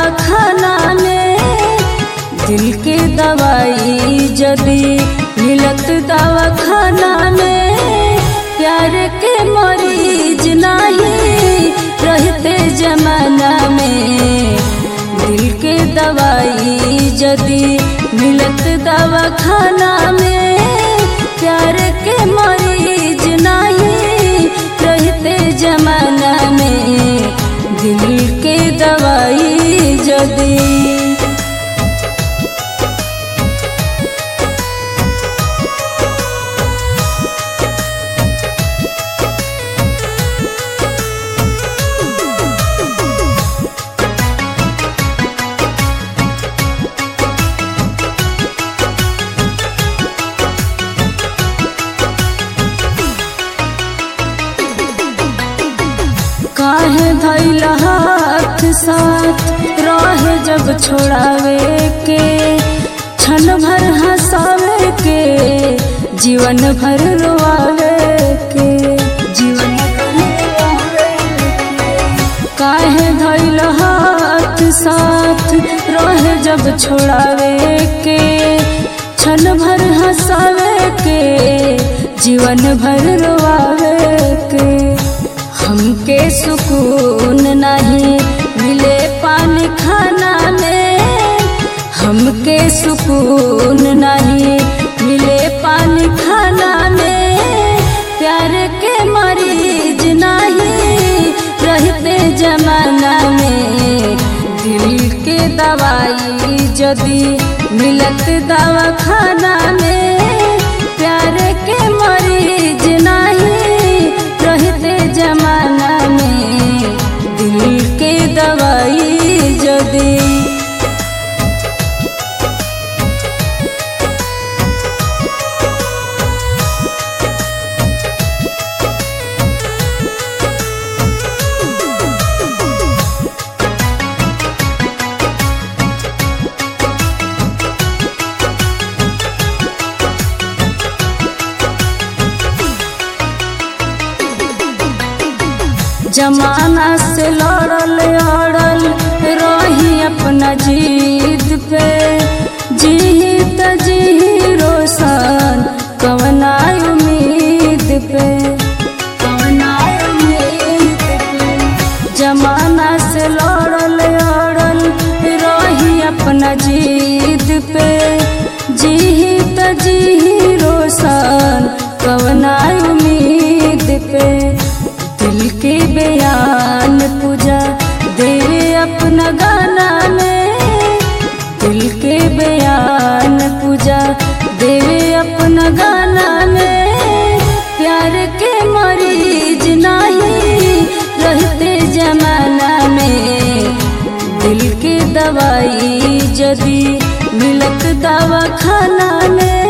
दवा खाना में दिल के दवाई जदी मिलत दवा खाना में प्यार के मरीज नहीं रहते जमाना में दिल के दवाई जदी मिलत दवा खाना में प्यार के मरीज नहीं रहते जमाना में दिल के दवाई जदी काहे धैल हाथ साथ रहे जब छोड़ावे के क्षण भर हंसावे के जीवन भर रोआवे के जीवन भर रोआवे के। काहे धैल हाथ साथ रहे जब छोड़ावे के क्षण भर हंसावे के जीवन भर रोआवे के हमके सुकून नहीं मिले पानी खाना में हमके सुकून नहीं मिले पानी खाना में प्यार के मरीज नहीं रहते जमाना में दिल के दवाई जदी मिलत दवा खाना में प्यार के मरीज नहीं रहते जमाना में दिल के दवाई जदी जमाना से लड़ल अड़ल रही अपना जीत पे जीत जी रोशन कवना उम्मीद पे कवना उम्मीद पे जमाना से लड़ल अड़ल रही अपना जीत पे जीत जी रोशन कवना उम्मीद पे दिल के बयान पूजा देवे अपना गाना में दिल के बयान पूजा देवे अपना गाना में प्यार के मरीज नहीं रहते जमाना में दिल के दवाई जदी मिलत दवा खाना में